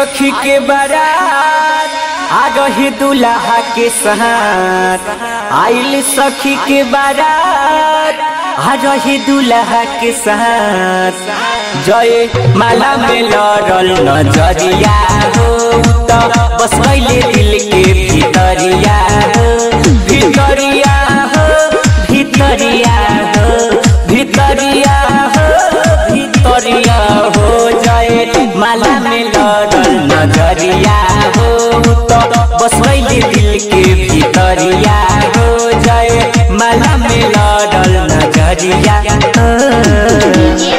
सखी के बारात आ रही दुल्हा के साथ आइल सखी के बारात आ रही दुल्हा के साथ जय माला में लड़ल नजरिया हो त बस कैले दिल के भीतरिया हो भीतरिया हो भीतरिया हो भीतरिया हो भीतरिया हो जय माला में लड़ल नजरिया हो त बस कैले दिल के भीतरिया हो जय माला में लड़ल नजरिया हो।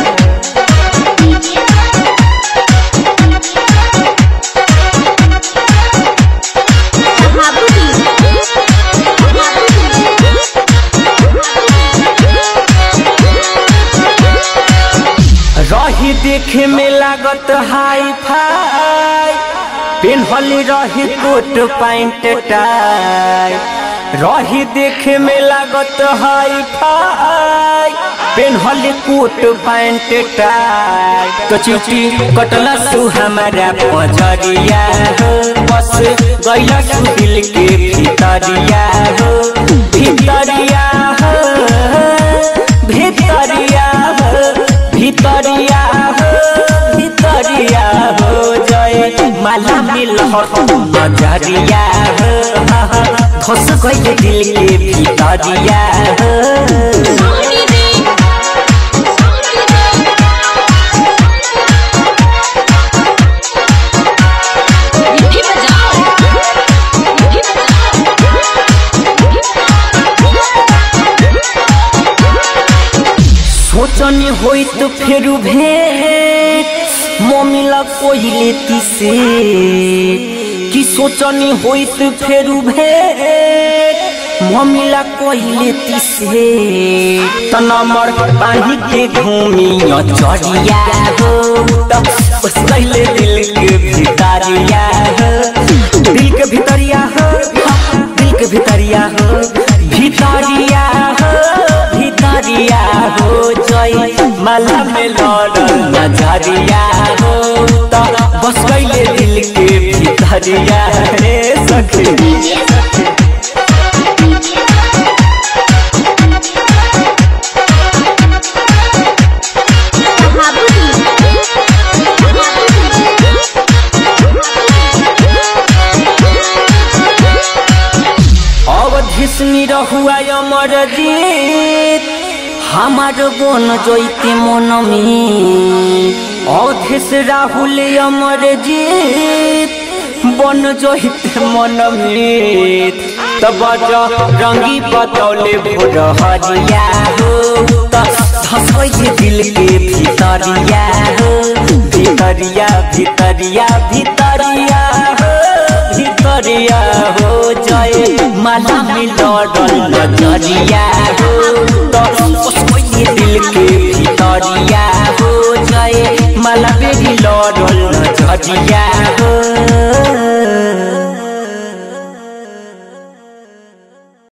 रही देखे में लागत हाई फाई पेन्हली रही कोट पैंट टाई रही देखे में लागत हाई फाई पेन्हली कोट पैंट टाई तो चिटी कटला सु हमारा पजरिया हो बस गैला सु दिल के भीतरिया हो भीतरिया हो भीतरिया हो भीतरिया हो भीतरिया हो जय माला मिल नजरिया हो धस गई दिल के भीतरिया हो सोचनी होई तो फिर भेंट मम्मीला कोई लेती से कि सोचनी होई तो फिर भेंट मम्मीला कोई लेती से त नंबर पानी के घूमी चढ़िया हो त बस कैले दिल के भितरिया हो दिल के भितरिया हो दिल के भितरिया हो भितरिया हो भितरिया हो जय माला में लड़ल नजरिया हो त बस कैले दिल के भितरिया रे सखी अवधिसनी रहुआ अमर जीत हमार बन जैते मन में अवधिस राहुल अमर जीत बन जैते मन में तब रंगी बतौले भोर हरिया हो धसै दिल के भीतरिया हो भीतरिया भीतरिया भीतरिया हो भितरिया हो जय माला में लड़ल नजरिया हो तो दिल के भितरिया हो जय माला बेरी लड़ल नजरिया हो